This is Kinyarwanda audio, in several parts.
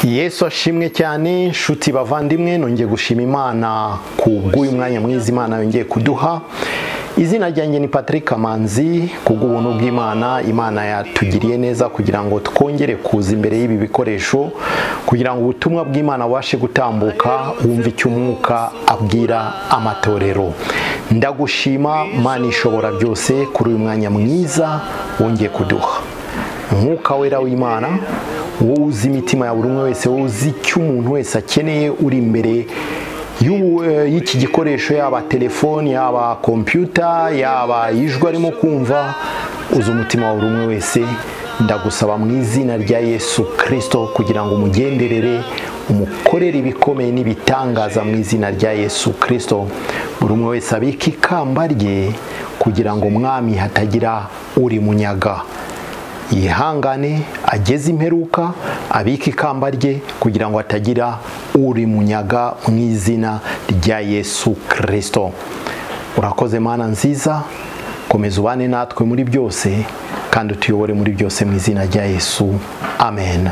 yesu ashimwe cyane nshuti bavandimwe nongeye gushima imana ku bw'uyu mwanya mwiza imana yongeye kuduha izina ryanjye ni patrick kamanzi ku bw'ubuntu bw'imana imana yatugiriye neza kugira ngo twongere kuza imbere y'ibi bikoresho kugira ngo ubutumwa bw'imana bubashe gutambuka wumve icyo umwuka abwira amatorero ndagushima mana ishobora byose kuri uyu mwanya mwiza wongeye kuduha umwuka wera w'imana wowe uzi imitima ya buri umwe wese wowe uzi icyo umuntu wese akeneye uri imbere y'ubu, eh, y'iki gikoresho yaba telefoni yaba kompiyuta yaba ijwi arimo kumva uzi umutima wa buri umwe wese ndagusaba mu izina rya yesu kirisito kugira ngo umugenderere umukorere ibikomeye n'ibitangaza mu izina rya yesu kirisito buri umwe wese abike ikamba rye kugira ngo mwami hatagira uri munyaga yihangane ageze imperuka abike ikamba rye kugira ngo atagira uri munyaga mu izina rya yesu kirisito urakoze mana nziza komeza ubane natwe muri byose kandi utuyobore muri byose mu izina rya yesu amen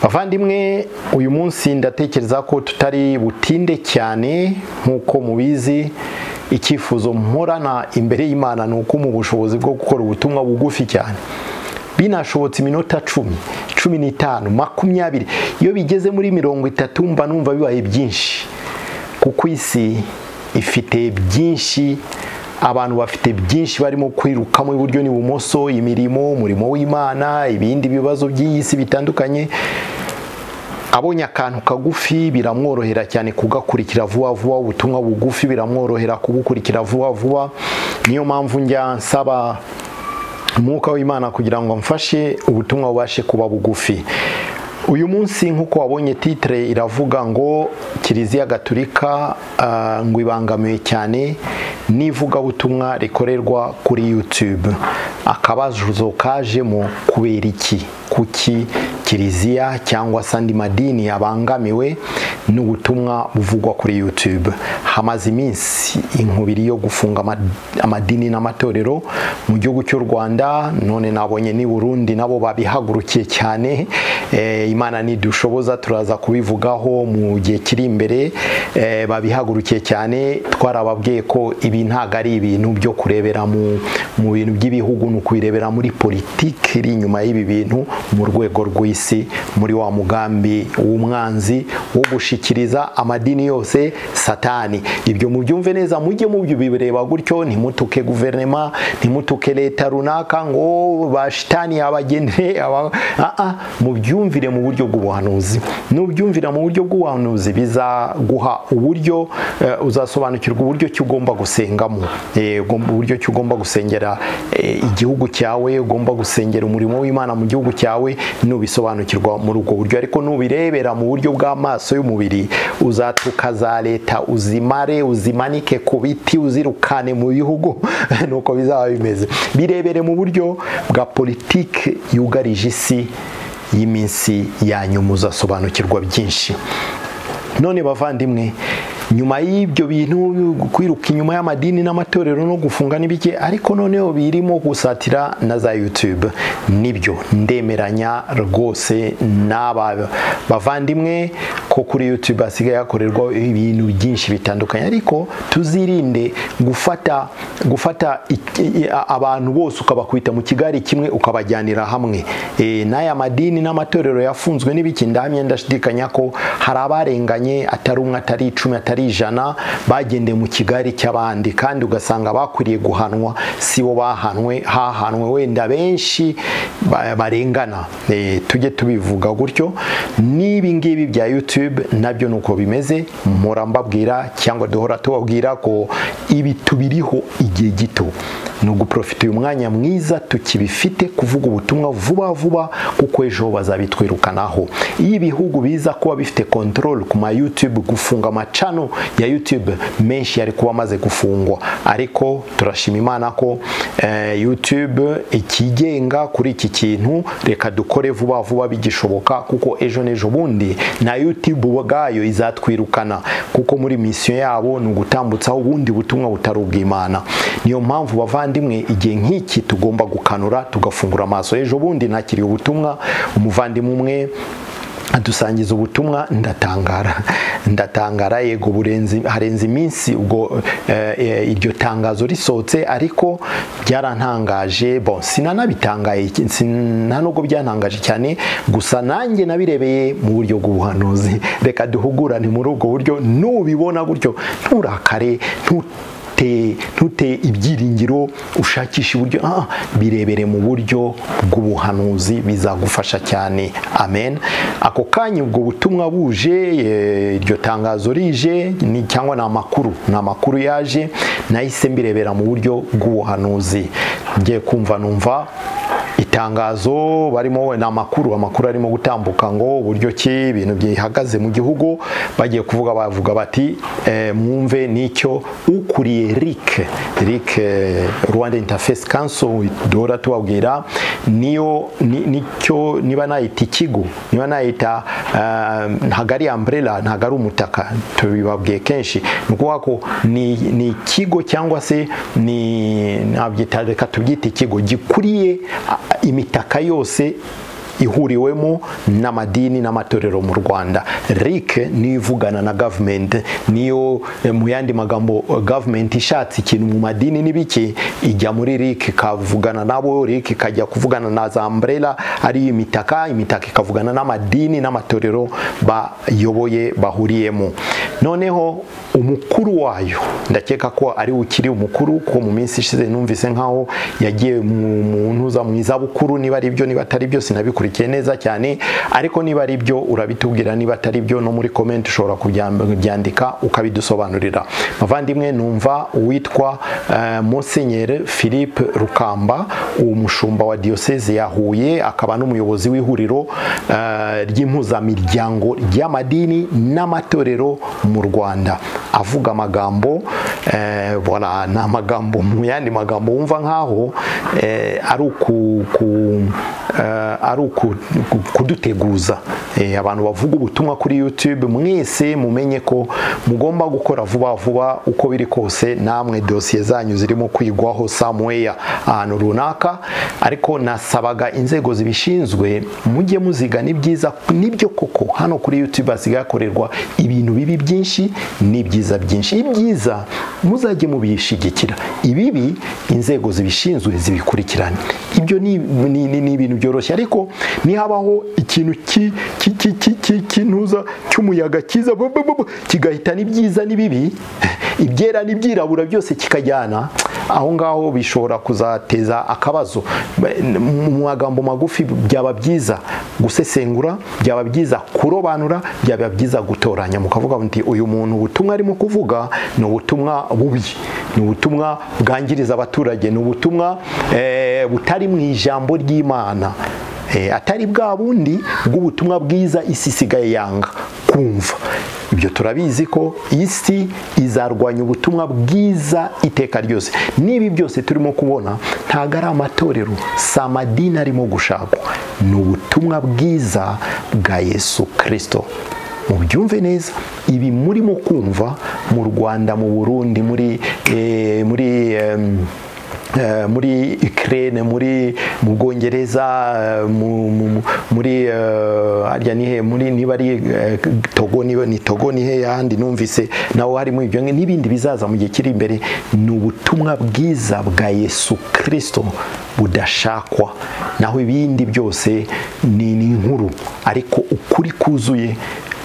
bavandimwe uyu munsi ndatekereza ko tutari butinde cyane nk'uko mubizi icyifuzo mporana imbere y'imana ni uko mu bushobozi bwo gukora ubutumwa bugufi cyane binashobotse iminota cumi cumi n'itanu makumyabiri iyo bigeze muri mirongo itatu mba numva bibaye byinshi kuko isi ifite byinshi abantu bafite byinshi barimo kwirukamo iburyo n'ibumoso imirimo umurimo w'imana ibindi bibazo by'iyi si bitandukanye abonye akantu kagufi biramworohera cyane kugakurikira vuba vuba ubutumwa bugufi biramworohera kugukurikira vuba vuba niyo mpamvu njya nsaba umwuka w'imana kugira ngo mfashe ubutumwa bubashe kuba bugufi uyu munsi nk'uko wabonye titire iravuga ngo kiliziya gaturika ah, ngo ibangamiwe cyane n'ivugabutumwa rikorerwa kuri yutube akabazo kajemo kubera iki kuki kiliziya cyangwa se andi madini yabangamiwe n'ubutumwa buvugwa kuri yutube hamaze iminsi inkubiri yo gufunga ama- amadini n'amatorero mu gihugu cy'u rwanda none nabonye n'i burundi nabo babihagurukiye cyane Eh, imana nidushoboza turaza kubivugaho mu gihe kiri imbere eh, babihagurukiye cyane twarababwiye ko ibi ntabwo ari ibintu byo kurebera mu mu bintu by'ibihugu ni ukubirebera muri politiki iri inyuma y'ibi bintu mu rwego rw'isi muri wa mugambi w'umwanzi wo gushikiriza amadini yose satani ibyo mubyumve neza mujye mubyo bireba gutyo ntimutuke guverinema ntimutuke leta runaka ngo bashitani yabagenere aba- Ah, ah, mubyumvire mu buryo bw'ubuhanuzi nubyumvira mu buryo bw'ubuhanuzi bizaguha uburyo eh, uzasobanukirwa uburyo ki ugomba gusengamo Eh, ugomba- uburyo ki ugomba gusengera eh, igihugu cyawe ugomba gusengera umurimo w'imana mu gihugu cyawe nubisobanukirwa muri ubwo buryo ariko nubirebera mu buryo bw'amaso y'umubiri uzatuka za leta uzimare uzimanike ku biti uzirukane mu bihugu nuko bizaba bimeze birebere mu buryo bwa politiki yugarije isi y'iminsi ya nyuma uzasobanukirwa byinshi none bavandimwe nyuma y'ibyo bintu kwiruka inyuma y'amadini n'amatorero no gufunga n'ibiki ariko noneho birimo gusatira na za youtube nibyo ndemeranya rwose n'aba bavandimwe ko kuri youtube hasigaye hakorerwa ibintu byinshi bitandukanye ariko tuzirinde gufata gufata iki- i- a- abantu bose ukabakubita mu kigari kimwe ukabajyanira hamwe Eh, n'aya madini n'amatorero yafunzwe n'ibiki ndahamya ndashidikanya ko hari abarenganye atari umwe atari icumi atari ijana bagendeye mu kigari cy'abandi kandi ugasanga bakwiriye guhanwa si bo bahanwe hahanwe wenda benshi ba- barengana Eh, tujye tubivuga gutyo n'ibi ngibi bya youtube nabyo ni uko bimeze mpora mbabwira cyangwa duhora tubabwira ko ibi tubiriho igihe gito ni uguprofita uyu mwanya mwiza tukibifite kuvuga ubutumwa vuba vuba kuko ejo bazabitwirukanaho iyo ibihugu biza kuba bifite control ku ma youtube gufunga amacano ya youtube menshi yari kuba amaze gufungwa ariko turashima imana ko eh, youtube ikigenga kuri iki kintu reka dukore vuba vuba bigishoboka kuko ejo n'ejo bundi na youtube ubwayo izatwirukana kuko muri misiyo yabo ni ugutambutsaho ubundi butumwa butari ubw'imana niyo mpamvu bavandimwe igihe nk'iki tugomba gukanura tugafungura amaso ejo bundi nakiriye ubutumwa umuvandimwe umwe adusangiza ubutumwa ndatangara ndatangara yego burenze harenze iminsi ubwo eh, iryo tangazo risohotse ariko byarantangaje bon sinanabitangaye nta nubwo byantangaje cyane gusa nanjye nabirebeye mu buryo bw'ubuhanuzi reka duhugurane muri ubwo buryo nubibona gutyo nturakare ntu ntute ibyiringiro ushakisha uburyo birebere mu buryo bw'ubuhanuzi bizagufasha cyane amen ako kanya ubwo butumwa buje iryo tangazo rije cyangwa ni amakuru ni amakuru yaje nahise mbirebera mu buryo bw'ubuhanuzi ngiye kumva numva itangazo barimo ni amakuru amakuru arimo gutambuka ngo uburyo ki ibintu bihagaze mu gihugu bagiye kuvuga bavuga bati mwumve nicyo ukuriye rike rike rwanda interface council duhora tubabwira niyo nicyo niba nayita ikigo niba nayita ntabwo ari umbrella ntabwo ari umutaka tubibabwiye kenshi ni ukuvuga ko ni ikigo cyangwa se ni nabyita reka tubyite ikigo gikuriye imitaka yose ihuriwemo n'amadini n'amatorero mu rwanda rike niyo ivugana na gavumenti niyo mu yandi magambo gavumenti ishatse ikintu mu madini n'ibiki ijya muri rike ikavugana nabo rike ikajya kuvugana na za amburera ariyo imitaka imitaka ikavugana n'amadini n'amatorero bayoboye bahuriyemo noneho umukuru wayo ndakeka ko ari ukiri umukuru ko mu minsi ishize numvise nkaho yagiye mu muntu uza mu izabukuru niba ari byo niba atari byo sinabikurikiye neza cyane ariko niba ari byo urabitubwira niba atari byo no muri komenti ushobora kubyandika ukabidusobanurira mavandimwe numva uwitwa musenyeri philippe rukamba uwo mushumba wa diyoseze yahuye akaba n'umuyobozi w'ihuriro ry'impuzamiryango ry'amadini n'amatorero mu rwanda avuga amagambo bora ni amagambo mu yandi magambo wumva nkaho ari kuduteguza abantu bavuga ubutumwa kuri yutube mwese mumenye ko mugomba gukora vuba vuba uko biri kose namwe dosiye zanyu zirimo kwigwaho samuweya ahantu runaka ariko nasabaga inzego zibishinzwe mujye muziga ni byiza nibyo koko hano kuri yutube hasigaye hakorerwa ibintu bibi byinshi n'ibyiza byinshi ibyiza muzajye mubishyigikira ibibi inzego zibishinzwe zibikurikirane ibyo ni ibintu byoroshye ariko nihabaho ikintu cy'intuza cy'umuyaga cyiza kigahita n'ibyiza n'ibibi ibyera n'ibyirabura byose kikajyana aho ngaho bishobora kuzateza akabazo mu magambo magufi byaba byiza gusesengura byaba byiza kurobanura byaba byiza gutoranya mukavuga muti uyu muntu ubutumwa arimo kuvuga ni ubutumwa bubi ni ubutumwa bwangiriza abaturage ni ubutumwa butari mu ijambo ry'imana atari bwa bundi bw'ubutumwa bwiza isi isigaye yanga kumva ibyo turabizi ko isi izarwanya ubutumwa bwiza iteka ryose n'ibi byose turimo kubona ntabwo ari amatorero si amadini arimo gushakwa ni ubutumwa bwiza bwa yesu kirisito mubyumve neza ibi murimo kumva mu rwanda mu burundi muri muri muri ikirere muri mu bwongereza muri harya nihe muri niba ari togo niba ni togo nihe ahandi numvise naho harimo ibyo n'ibindi bizaza mu gihe kiri imbere ni ubutumwa bwiza bwa yesu kirisito budashakwa naho ibindi byose ni inkuru ariko ukuri kuzuye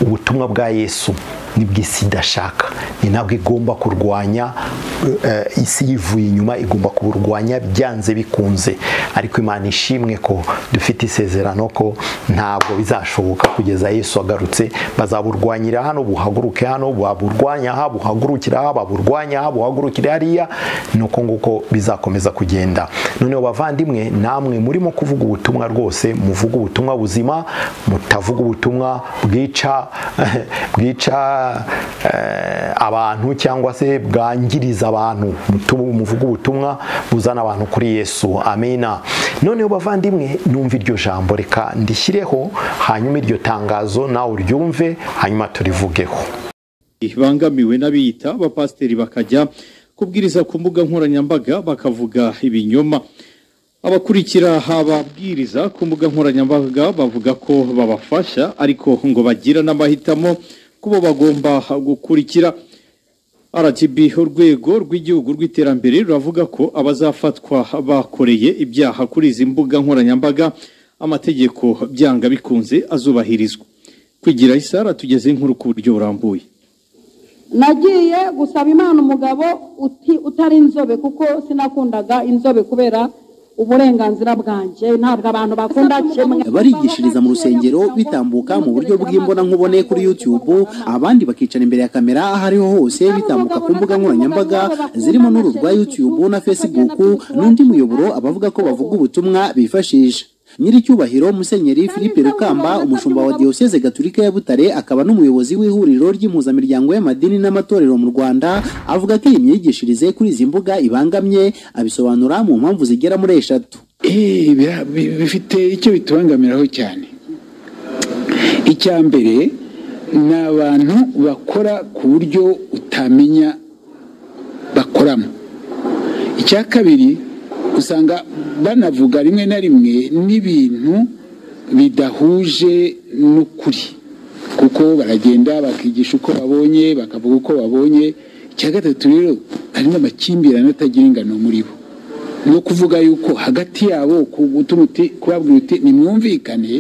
ubutumwa bwa yesu nibwo isi idashaka ni nabwo igomba kurwanya isi yivuye inyuma igomba kuburwanya byanze bikunze ariko imana ishimwe ko dufite isezerano ko ntabwo bizashoboka kugeza yesu agarutse bazaburwanyira hano buhaguruke hano baburwanya aha buhagurukira aha baburwanya aha buhagurukira hariya ni uko nguko bizakomeza kugenda noneho bavandimwe namwe murimo kuvuga ubutumwa rwose muvuga ubutumwa buzima mutavuga ubutumwa bwica bwica abantu cyangwa se bwangiriza abantu muvuga ubutumwa buzana abantu kuri yesu amina noneho bavandimwe numva iryo jambo reka ndishyireho hanyuma iryo tangazo nawe uryumve hanyuma turivugeho bangamiwe n'abiyita abapasiteri bakajya kubwiriza ku mbuga nkoranyambaga bakavuga ibinyoma abakurikira hababwiriza ku mbuga nkoranyambaga bavuga ko babafasha ariko ngo bagira n'amahitamo kubo bagomba gukurikira RGB urwego rw'igihugu rw'iterambere ruravuga ko abazafatwa bakoreye ibyaha kuri izi mbuga nkoranyambaga amategeko byanga bikunze azubahirizwa kwigira isara tugeze inkuru ku buryo burambuye nagiye gusaba imana umugabo uti- utari inzobe kuko sinakundaga inzobe kubera uburenganzira bwanjye ntabwo abantu bakunda kimwe barigishiriza mu rusengero bitambuka mu buryo bw'imbonankubone kuri youtube abandi bakicara imbere ya kamera aho ariho hose bitambuka ku mbuga nkoranyambaga zirimo n'uru rwa youtube na facebook n'undi muyoboro abavuga ko bavuga ubutumwa bifashisha nyiricyubahiro musenyeri philippe rukamba umushumba wa diyoseze gaturika ya butare akaba n'umuyobozi w'ihuriro ry'impuzamiryango y'amadini n'amatorero mu rwanda avuga ko iyi myigishirize kuri izi mbuga ibangamye abisobanura mu mpamvu zigera muri eshatu Eh, bira- bi- bifite icyo bitubangamiraho cyane icya mbere ni abantu bakora ku buryo utamenya bakoramo icya kabiri usanga banavuga rimwe na rimwe n'ibintu bidahuje n'ukuri kuko baragenda bakigisha uko babonye bakavuga uko babonye icya gatatu rero hari n'amakimbirane atagira ingano muri bo ni uwo kuvuga yuko hagati yabo ku- gutuma uti- kubabwira uti nimwumvikane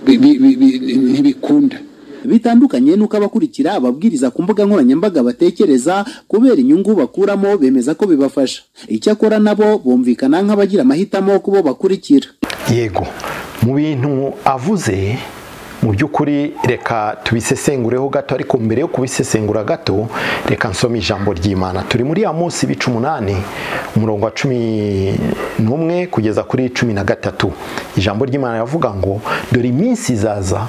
bi- bi- bi- bi- ntibikunda bitandukanye n'uko abakurikira ababwiriza ku mbuga nkoranyambaga batekereza kubera inyungu bakuramo bemeza ko bibafasha icyakora nabo bumvikana nk'abagira amahitamo ku bo bakurikira yego mu bintu avuze mu by'ukuri reka tubisesengureho gato ariko mbere yo kubisesengura gato reka nsome ijambo ry'imana turi muri ya munsi bica umunani umurongo wa cumi n'umwe kugeza kuri cumi na gatatu ijambo ry'imana yavuga ngo dore iminsi izaza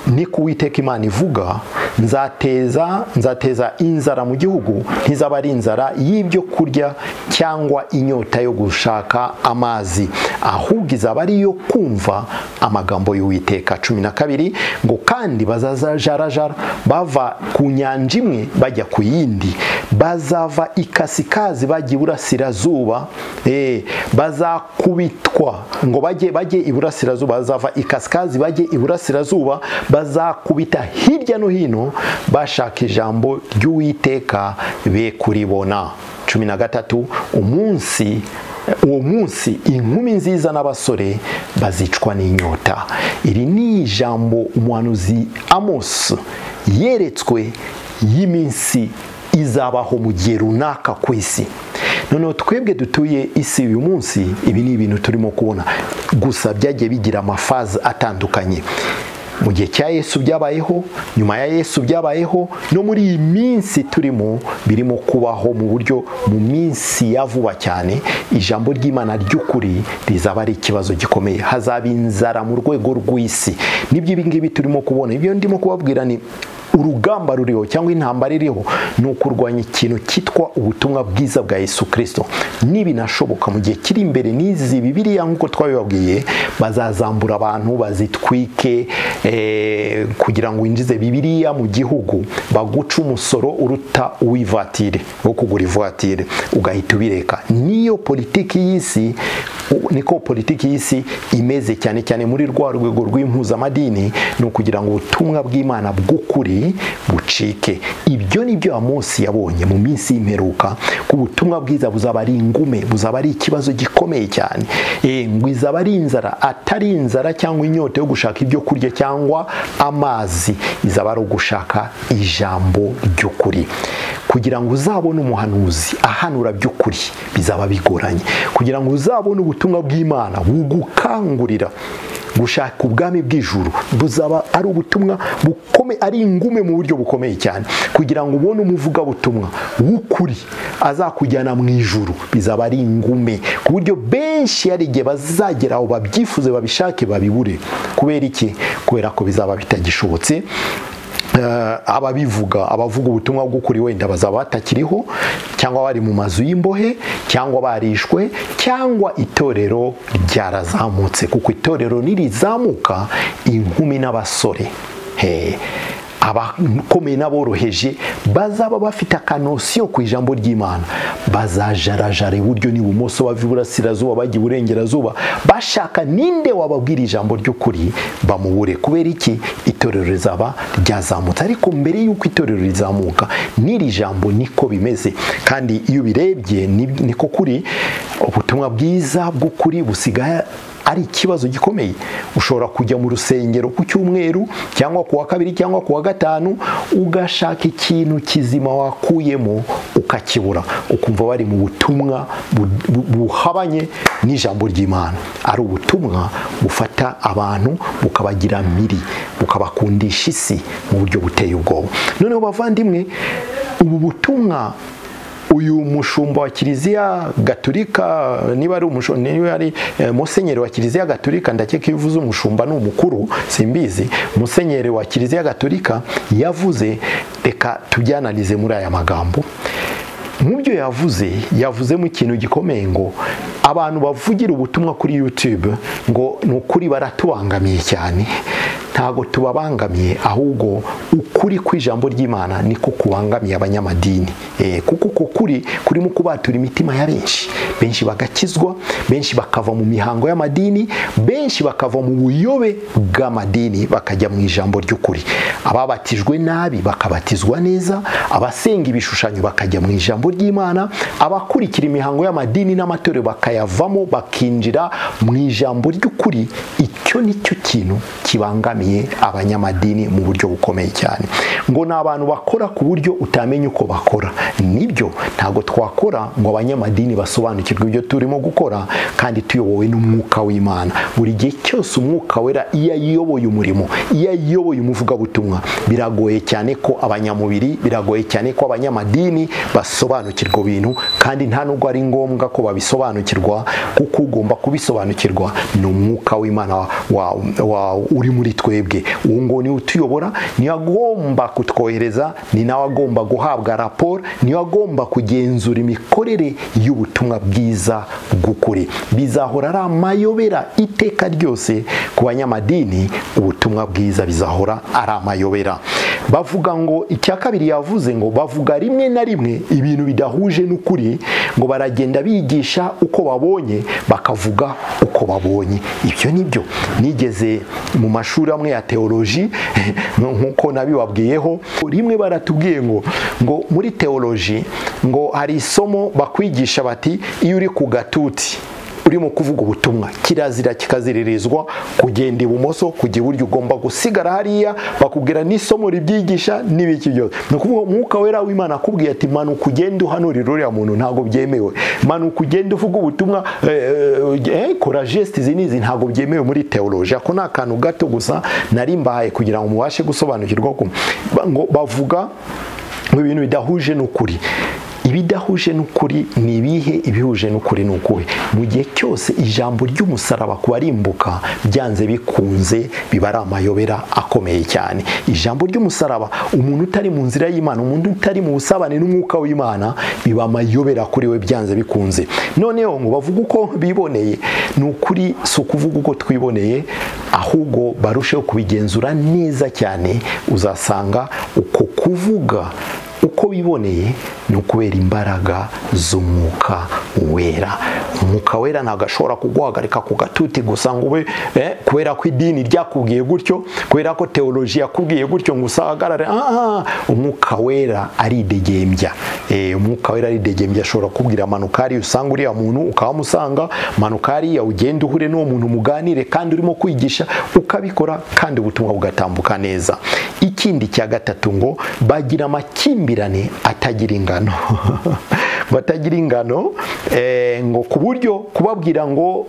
ni ku witeka imana ivuga nzateza nzateza inzara mu gihugu ntizaba ari inzara y'ibyo kurya cyangwa inyota yo gushaka amazi ahubwo izaba ari iyo kumva amagambo y'uwiteka cumi na kabiri ngo kandi bazazajarajara bava ku nyanja imwe bajya ku yindi bazava ikasikazi bajya iburasirazuba eh, bazakubitwa ngo bajye bajye iburasirazuba bazava ikasikazi bajye iburasirazuba bazakubita hirya no hino bashaka ijambo ry'uwiteka be kuribona cumi na gatatu umunsi uwo munsi inkumi nziza n'abasore bazicwa n'inyota iri ni ijambo umuhanuzi amos yeretswe y'iminsi izabaho mu gihe runaka ku isi noneho twebwe dutuye isi uyu munsi ibi ni ibintu turimo kubona gusa byagiye bigira amafazi atandukanye mu gihe cya yesu byabayeho nyuma ya yesu byabayeho no muri iyi minsi turimo birimo kubaho mu buryo mu minsi ya vuba cyane ijambo ry'imana ry'ukuri rizaba ari ikibazo gikomeye hazaba inzara mu rwego rw'isi nibyo ibi ngibi turimo kubona ibyo ndimo kubabwira ni urugamba ruriho cyangwa intambara iriho ni ukurwanya ikintu cyitwa ubutumwa bwiza bwa Yesu Kristo nibinashoboka mu gihe kiri imbere n'izi bibiriya nk'uko twabibabwiye bazazambura abantu bazitwike eh, kugira ngo winjize bibiriya mu gihugu baguca umusoro uruta uw'ivatire wo kugura ivatire ugahita ubireka niyo politiki y'isi u- niko politiki y'isi imeze cyane cyane muri rwa rwego rw'impuzamadini ni ukugira ngo ubutumwa bw'imana bw'ukuri bucike ibyo ni byo amosi yabonye mu minsi y'imperuka ko ubutumwa bwiza buzaba ari ingume buzaba ari ikibazo gikomeye cyane Eh, ngo izaba ari inzara atari inzara cyangwa inyota yo gushaka ibyo kurya cyangwa amazi izaba ari ugushaka ijambo ry'ukuri kugira ngo uzabone umuhanuzi ahanura by'ukuri bizaba bigoranye kugira ngo uzabone ubutumwa bw'imana bugukangurira gushaka ubwami bw'ijuru buzaba ari ubutumwa bukome ari ingume mu buryo bukomeye cyane kugira ngo ubone umuvugabutumwa w'ukuri azakujyana mu ijuru bizaba ari ingume ku buryo benshi hari igihe bazagera aho babyifuze babishake babibure kubera iki kubera ko bizaba bitagishobotse Eh, ababivuga abavuga ubutumwa bw'ukuri wenda bazaba batakiriho cyangwa bari mu mazu y'imbohe cyangwa barishwe cyangwa itorero ryarazamutse kuko itorero nirizamuka inkumi n'abasore Hey, abakomeye n'aboroheje bazaba bafite akanosiyo ku ijambo ry'imana bazajarajara iburyo n'ibumoso bava iburasirazuba bajya iburengerazuba bashaka ninde wababwira ijambo ry'ukuri bamubure kubera iki itorero rizaba ryazamutse ariko mbere y'uko itorero rizamuka n'iri jambo niko bimeze kandi iyo ubirebye niko kuri ubutumwa bwiza bw'ukuri busigaye ari ikibazo gikomeye ushobora kujya mu rusengero ku cyumweru cyangwa ku wa kabiri cyangwa ku wa gatanu ugashaka ikintu kizima wakuyemo ukakibura ukumva bari mu butumwa buhabanye n'ijambo ry'imana ari ubutumwa bufata abantu bukabagira miri bukabakundisha isi mu buryo buteye ubwoba noneho bavandimwe ubu butumwa uyu mushumba wa kiliziya gaturika niba ari niba ari musenyeri wa kiliziya gaturika ndakeka iyo uvuze umushumba ni umukuru simbizi musenyeri wa kiliziya gaturika yavuze reka tujyananize muri aya magambo mu byo yavuze yavuzemo ikintu gikomeye ngo abantu bavugira ubutumwa kuri yutube ngo ni ukuri baratubangamiye cyane ntabwo tubabangamiye ahubwo ukuri kw'ijambo ry'imana niko kubangamiye abanyamadini kuko uko kuri kurimo kubatura imitima ya benshi benshi bagakizwa benshi bakava mu mihango y'amadini benshi bakava mu buyobe bw'amadini bakajya mu ijambo ry'ukuri ababatijwe nabi bakabatizwa neza abasenga ibishushanyo bakajya mu ijambo ry'imana abakurikira imihango y'amadini n'amatorero bakayavamo bakinjira mu ijambo ry'ukuri icyo nicyo kintu kibangamiye abanyamadini mu buryo bukomeye cyane ngo ni abantu bakora ku buryo utamenya uko bakora nibyo ntabwo twakora ngo abanyamadini basobanukirwe ibyo turimo gukora kandi tuyobowe n'umwuka w'imana buri gihe cyose umwuka wera iyo ayoboye umurimo iyo ayoboye umuvugabutumwa biragoye cyane ko abanyamubiri biragoye cyane ko abanyamadini basobanukirwa bintu kandi nta nubwo ari ngombwa ko babisobanukirwa kuko ugomba kubisobanukirwa ni umwuka w'imana uri muri twe twebwe uwo ngo niwe utuyobora niwe agomba kutwohereza ni nawe agomba guhabwa raporo niwe agomba kugenzura imikorere y'ubutumwa bwiza bw'ukuri bizahora ari amayobera iteka ryose ku banyamadini ubutumwa bwiza bizahora ari amayobera bavuga ngo icya kabiri yavuze ngo bavuga rimwe na rimwe ibintu bidahuje n'ukuri ngo baragenda bigisha uko babonye bakavuga uko babonye ibyo ni byo nigeze mu mashuri amwe ya teoloji nk'uko nabibabwiyeho rimwe baratubwiye ngo ngo muri teoloji ngo hari isomo bakwigisha bati iyo uri ku gatuti urimo kuvuga ubutumwa kirazira kikaziririzwa kugenda ibumoso kujya iburyo ugomba gusigara hariya bakubwira n'isomo ribyigisha n'ibiki byose ni ukuvuga umwuka wera w'imana akubwiye ati manuka ugende uhanurira uriya muntu ntabwo byemewe manuka ugende uvuga ubutumwa kora jesite izi n'izi ntabwo byemewe muri teoloji ako ni akantu gato gusa nari mbahaye kugira ngo mubashe gusobanukirwa ko bavuga ibintu bidahuje n'ukuri ibidahuje n'ukuri ni ibihe ibihuje n'ukuri ni ukuhe mu gihe cyose ijambo ry'umusaraba ku barimbuka byanze bikunze biba ari amayobera akomeye cyane ijambo ry'umusaraba umuntu utari mu nzira y'imana umuntu utari mu busabane n'umwuka w'imana biba amayobera kuri we byanze bikunze noneho ngo bavuga uko biboneye ni ukuri si ukuvuga uko twiboneye ahubwo barusheho kubigenzura neza cyane uzasanga uko kuvuga uko biboneye ni ukubera imbaraga z'umwuka wera umwuka wera ntabwo ashobora kuguhagarika ku gatuti gusa ngo ube kubera ko idini ryakubwiye gutyo kubera ko teoloji yakubwiye gutyo ngo usahagarare umwuka wera ari idegembya umwuka wera ari idegembya ashobora kubwira amanuka hariya usanga uriya muntu ukahamusanga amanuka hariya ugenda uhure n'uwo muntu muganire kandi urimo kwigisha ukabikora kandi ubutumwa bugatambuka neza ikindi cya gatatu ngo bagira amakimbirane atagira ingano batagira ingano ngo ku buryo kubabwira ngo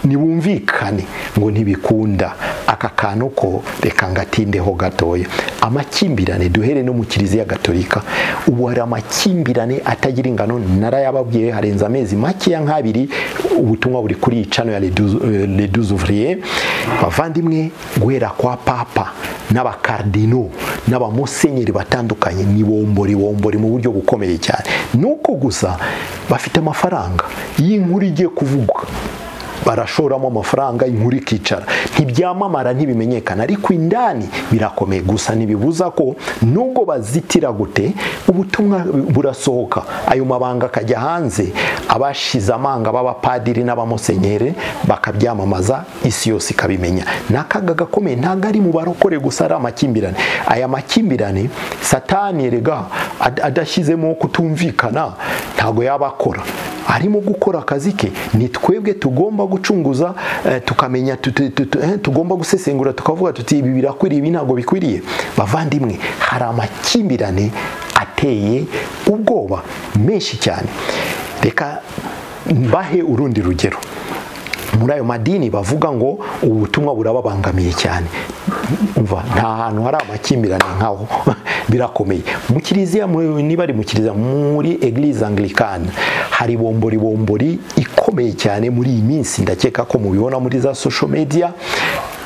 ntibumvikane ngo ntibikunda aka kantu ko reka ngatindeho gatoya amakimbirane duhere no mu kiliziya gatolika ubu hari amakimbirane atagira ingano narayababwiye harenze amezi makeya nk'abiri ubutumwa buri kuri cano ya reduzuvuriye bavandimwe guhera kwa papa n'abakardino n'abamusenyeri batandukanye ni bombori bombori mu buryo bukomeye cyane nuko gusa bafite amafaranga y'inkuru igiye kuvuga barashoramo amafaranga inkuru ikicara ntibyamamara ntibimenyekana ariko indani birakomeye gusa ntibibuza ko nubwo bazitira gute ubutumwa burasohoka ayo mabanga akajya hanze abashize amanga b'abapadiri n'abamusenyere bakabyamamaza isi yose ikabimenya ni akaga gakomeye ntabwo ari mu barokore gusa ari amakimbirane aya makimbirane satani erega ad- adashyizemo kutumvikana ntabwo yaba akora arimo gukora akazi ke ni twebwe tugomba gucunguza eh, tukamenya tutu- tutu- eh, tugomba gusesengura tukavuga tuti ibi birakwiriye ibi ntabwo bikwiriye bavandimwe hari amakimbirane ateye ubwoba menshi cyane reka mbahe urundi rugero muri ayo madini bavuga ngo ubutumwa burababangamiye cyane umva nta hantu hari amakimbirane nkaho birakomeye mu kiliziya mu- niba ari mu kiliziya muri eglise anglikani hari bomboribombori ikomeye cyane muri iyi minsi ndakeka ko mubibona muri za social media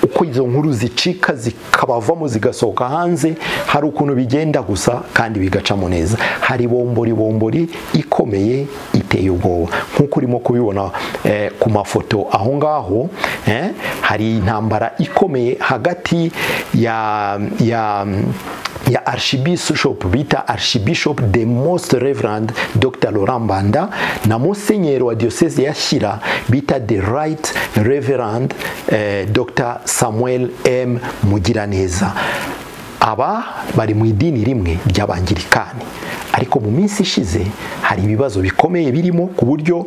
uko izo nkuru zicika zikabavamo zigasohoka hanze hari ukuntu bigenda gusa kandi bigacamo neza hari bomboribombori ikomeye iteye ubwoba nk'uko urimo kubibona eh, ku mafoto aho ngaho eh, hari intambara ikomeye hagati ya ya ya archibishop bita archibishop the most reverend dr laurent mbanda na musenyeri wa diocese ya shyira bita the right reverend eh, dr samuel m mugiraneza aba bari mu idini rimwe ry'abangirikani ariko mu minsi ishize hari ibibazo bikomeye birimo ku buryo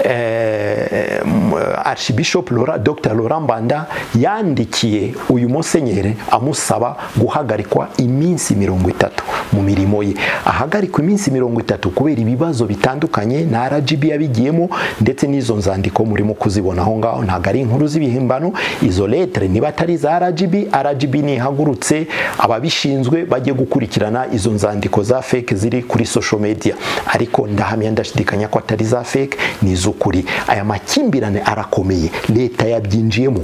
eh, m- archbishop Laura- dr laurent mbanda yandikiye uyu musenyeri amusaba guhagarikwa iminsi mirongo itatu mu mirimo ye ahagarikwa iminsi mirongo itatu kubera ibibazo bitandukanye na rgb yabigiyemo ndetse n'izo nzandiko murimo kuzibona aho ngaho ntabwo ari inkuru z'ibihimbano izo letere niba atari za rgb rgb ntihagurutse ababishinzwe bajye gukurikirana izo nzandiko za fake ziri kuri social media ariko ndahamya ndashidikanya ko atari za fake ni iz'ukuri aya makimbirane arakomeye leta yabyinjiyemo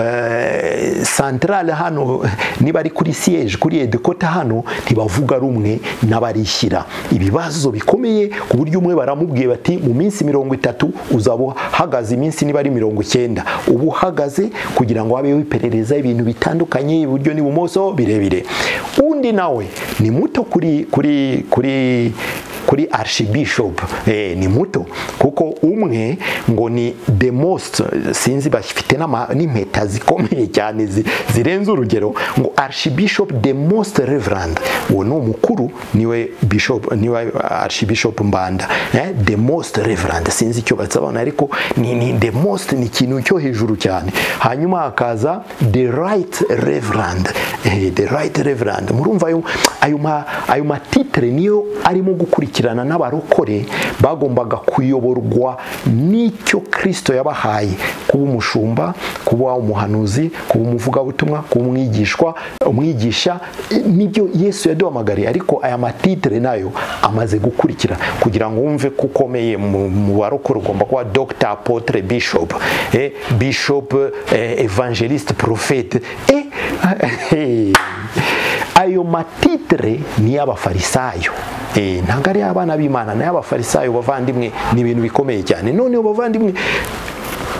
Eh, santarale hano niba ari kuri siyeje kuri edekota hano ntibavuga rumwe n'abarishyira ibibazo bikomeye ku buryo umwe baramubwiye bati mu minsi mirongo itatu uzaba uhagaze iminsi niba ari mirongo icyenda uba uhagaze kugira ngo habeho iperereza ibintu bitandukanye iburyo n'ibumoso birebire undi nawe ni muto kuri kuri kuri kuri archbishop eh, ni muto kuko umwe ngo ni the most sinzi bafite n'ama- n'impeta zikomeye cyane zi- zirenze urugero ngo archbishop the most reverend uwo ni umukuru niwe bishop niwe archbishop mbanda eh, the most reverend sinzi icyo basabana ariko ni, ni the most ni ikintu cyo hejuru cyane hanyuma hakaza the right reverend eh, the right reverend murumva ayo ayo ma- ayo matitire niyo arimo gukurikirana n'abarokore bagombaga kuyoborwa n'icyo kirisito yabahaye kuba umushumba kuba umuhanuzi kuba umuvugabutumwa kuba umwigishwa umwigisha eh, nibyo yesu yaduhamagariye ariko aya matitire nayo amaze gukurikira kugira ngo wumve ko ukomeye mu mu barokore ugomba kuba dogita apotre bishop eh, bishop eh, evangeliste profete eh, ayo matitire ni y'abafarisayo Eh, ntabwo ari abana b'imana ni y'abafarisayo bavandimwe ni ibintu bikomeye cyane noneho bavandimwe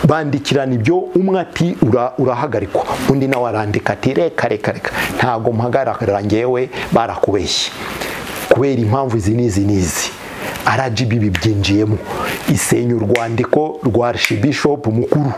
bandikirana ibyo umwe ati "Ura- urahagarikwa undi nawe arandika ati reka reka reka ntabwo mpagarara ngewe barakubeshye kubera impamvu izi n'izi n'izi rgb bibyinjiyemo isenya urwandiko rwa archbishop mukuru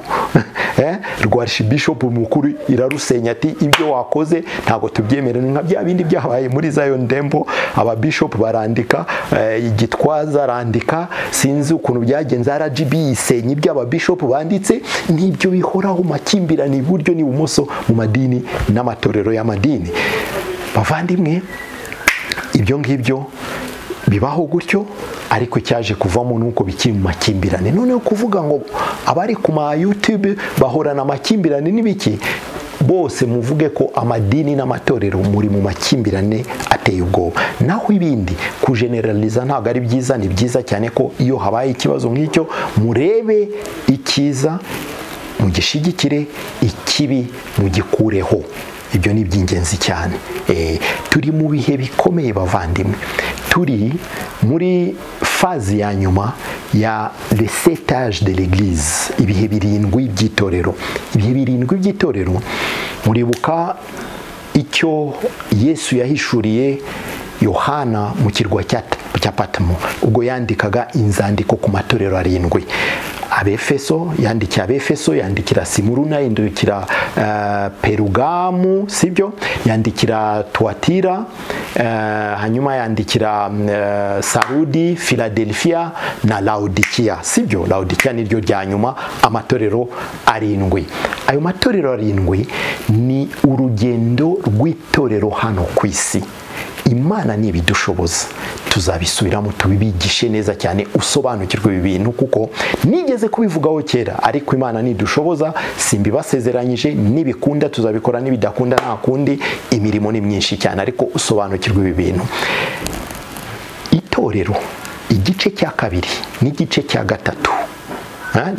Eh, rwa archbishop mukuru irarusenya ati ibyo wakoze ntabwo tubyemera ni nka bya bindi byabaye muri zayo ndembo ababishop barandika eh, igitwaza arandika sinzi ukuntu byagenze rgb isenya ibyo ababishop banditse n'ibyo bihoraho makimbirane iburyo n'ibumoso mu madini n'amatorero y'amadini bavandimwe ibyo ngibyo bibaho gutyo ariko icyaje kuvamo nuko bikiri mu makimbirane noneho kuvuga ngo abari ku ma YouTube bahorana amakimbirane n'ibiki bose muvuge ko amadini n'amatorero muri mu makimbirane ateye ubwoba naho ibindi kujeneraliza ntabwo ari byiza ni byiza cyane ko iyo habaye ikibazo nk'icyo murebe icyiza mugishyigikire ikibi mugikureho ibyo ni iby'ingenzi cyane Eh, turi mu bihe bikomeye bavandimwe turi muri fazi ya nyuma ya resetage de l'église ibihe birindwi by'itorero ibihe birindwi by'itorero muribuka icyo yesu yahishuriye yohana mu kirwa cya cya patimo ubwo yandikaga inzandiko ku matorero arindwi abefeso yandikira abefeso yandikira simuruna yandikira perugamu sibyo yandikira tuwatira hanyuma yandikira sarudi filadelfiya na laudikiya sibyo laudikiya niryo rya nyuma amatorero arindwi ayo matorero arindwi ni urugendo rw'itorero hano ku isi imana ni ibidushoboza tuzabisubiramo tubibigishe neza cyane usobanukirwe ibi bintu kuko nigeze kubivugaho kera ariko imana nidushoboza simbibasezeranyije nibikunda tuzabikora nibidakunda nta kundi imirimo ni myinshi cyane ariko usobanukirwe ibi bintu itorero igice cya kabiri n'igice cya gatatu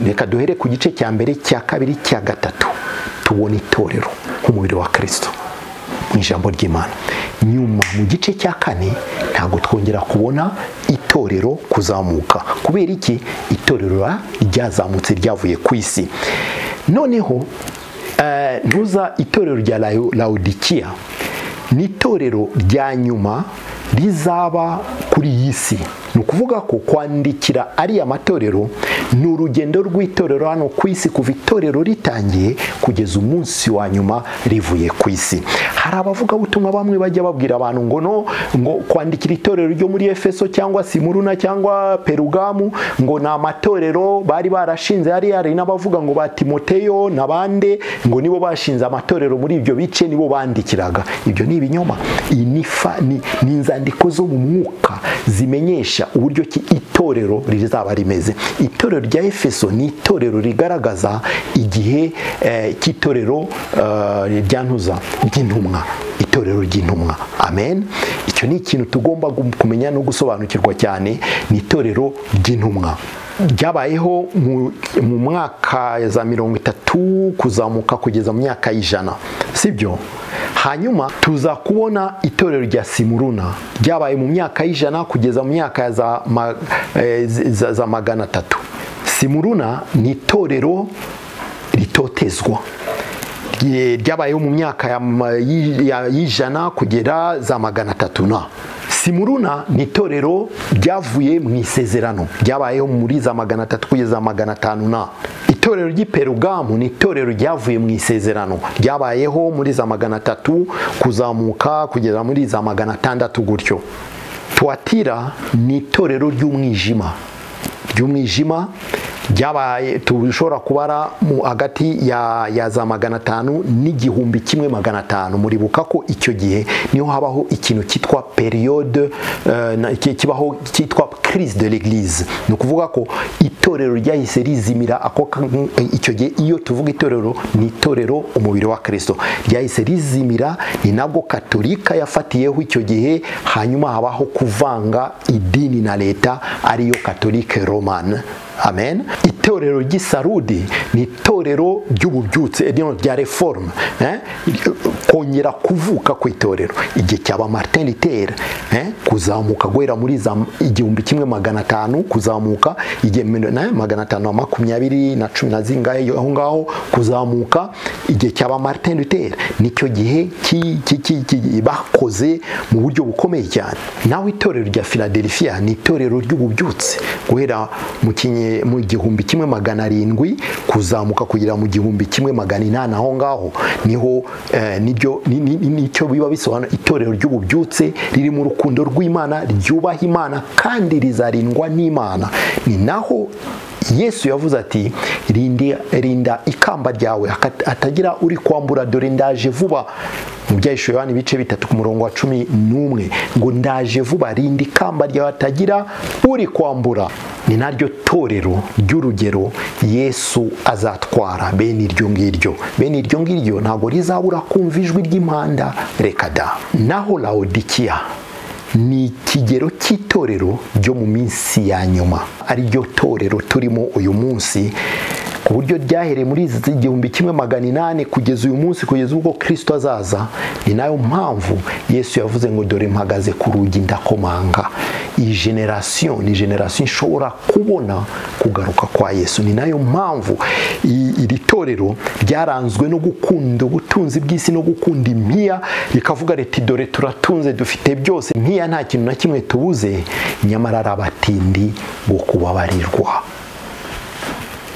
reka duhere ku gice cya mbere cya kabiri cya gatatu tubona itorero nk'umubiri wa kirisito mu ijambo ry'imana nyuma mu gice cya kane ntabwo twongera kubona itorero kuzamuka kubera iki itorero ryazamutse ryavuye ku isi noneho ntuza itorero rya laudikiya ni itorero rya nyuma rizaba kuri iyi si ni ukuvuga ko kwandikira ariya matorero ni urugendo rw'itorero hano ku isi kuva itorero ritangiye kugeza umunsi wa nyuma rivuye ku isi hari abavugabutumwa bamwe bajya babwira abantu ngo no ngo kwandikira itorero ryo muri efeso cyangwa simuruna cyangwa perugamu ngo ni amatorero bari barashinze hari hari n'abavuga ngo ba timoteyo na bande ngo nibo bashinze amatorero muri ibyo bice nibo bandikiraga ibyo ni ibinyoma iyi ni inzandiko zo mu mwuka zimenyesha uburyo ki itorero rizaba rimeze itorero rya efeso ni itorero rigaragaza igihe cy'itorero rya ntuza ry'intumwa itorero ry'intumwa amen icyo ni ikintu tugomba kumenya no gusobanukirwa cyane ni itorero ry'intumwa ryabayeho mu mwaka za mirongo itatu kuzamuka kugeza mu myaka y'ijana sibyo hanyuma tuza kubona itorero rya simuruna ryabaye mu myaka y'ijana kugeza mu myaka za magana atatu simuruna ni itorero ritotezwa ryabayeho mu myaka y'ijana kugera za magana atatu na simuruna ni itorero ryavuye mu isezerano ryabayeho muri za magana atatu kugeza magana atanu na itorero ry'iperugamu ni itorero ryavuye mu isezerano ryabayeho muri za magana atatu kuzamuka kugera muri za magana atandatu gutyo tuwatira ni itorero ry'umwijima ry'umwijima ryabaye dushobora kubara hagati ya, ya za magana atanu n'igihumbi kimwe magana atanu muribuka ko icyo gihe niho habaho ikintu cyitwa periyode uh, kibaho cyitwa crise de l'église ni ukuvuga ko itorero ryahise rizimira ako icyo gihe iyo tuvuga itorero ni itorero umubiri wa kirisito ryahise rizimira ni nabwo katolika yafatiyeho icyo gihe hanyuma habaho kuvanga idini na leta ariyo katolike romane amen itorero ry'isarudi ni itorero ry'ububyutse rya reforme kongera kuvuka ku itorero igihe cyaba martin luther kuzamuka guhera muri za igihumbi kimwe magana atanu kuzamuka igihe magana atanu na makumyabiri na cumi na zingahe aho ngaho kuzamuka igihe cyaba martin luther nicyo gihe bakoze mu buryo bukomeye cyane nawe itorero rya philadelphia ni itorero ry'ububyutse guhera mu kinye mu gihumbi kimwe magana arindwi kuzamuka kugera mu gihumbi kimwe magana inani aho ngaho niho nicyo biba bisobanura itorero ry'ububyutse riri mu rukundo rw'imana ryubaha imana kandi rizarindwa n'imana ni naho yesu yavuze ati rinda ikamba ryawe atagira uri kwambura dore ndaje vuba mu byahishije abana ibice bitatu ku murongo wa cumi n'umwe ngo ndaje vuba rinda ikamba ryawe atagira uri kwambura ni naryo torero ry'urugero yesu azatwara bene iryo ngiryo bene iryo ngiryo ntabwo rizabura kumva ijwi ry'impanda reka da naho lawodikiya ni ikigero cy'itorero ryo mu minsi ya nyuma ariryo torero turimo uyu munsi ku buryo ryahereye muri izi igihumbi kimwe magana inani kugeza uyu munsi kugeza ubwo kirisito azaza ni nayo mpamvu yesu yavuze ngo dore mpagaze ku rugi ndakomanga iyi generasiyo ni generasiyo ishobora kubona kugaruka kwa yesu ni nayo mpamvu i- iri torero ryaranzwe no gukunda ubutunzi bw'isi no gukunda impiya rikavuga riti dore turatunze dufite byose impiya nta kintu na kimwe tubuze nyamara ari abatindi bo kubabarirwa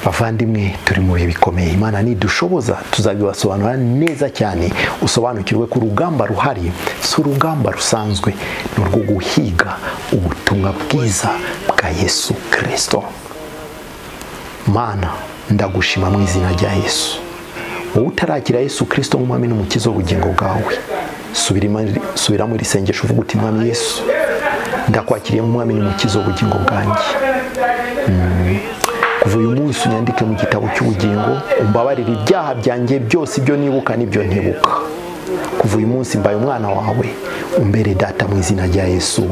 bavandimwe turi mu bihe bikomeye imana nidushoboza tuzabibasobanurira neza cyane usobanukirwe ko urugamba ruhari si urugamba rusanzwe ni urwo guhiga ubutumwa bwiza bwa yesu kirisito mana ndagushima mu izina rya yesu wowe utarakira yesu kirisito nk'umwami n'umukiza w'ubugingo bwawe Subirima- subiramo iri sengesho uvuga uti mwami yesu ndakwakiriye nk'umwami n'umukiza w'ubugingo bwanjye Mm. kuva uyu munsi unyandike mu gitabo cy'ubugingo umbabarire ibyaha byanjye byose ibyo nibuka n'ibyo ntibuka kuva uyu munsi mbaye umwana wawe umbere data mu izina rya yesu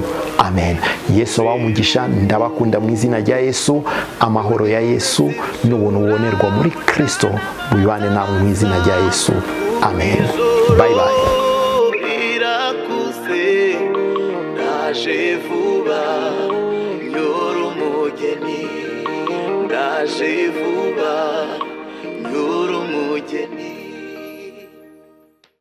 amen yesu abaha umugisha ndabakunda mu izina rya yesu amahoro ya yesu n'ubuntu bubonerwa muri kirisito bubibane nawe mu izina rya yesu amen bye bye birakuse ndaje vuba nyora umugeni ndaje vuba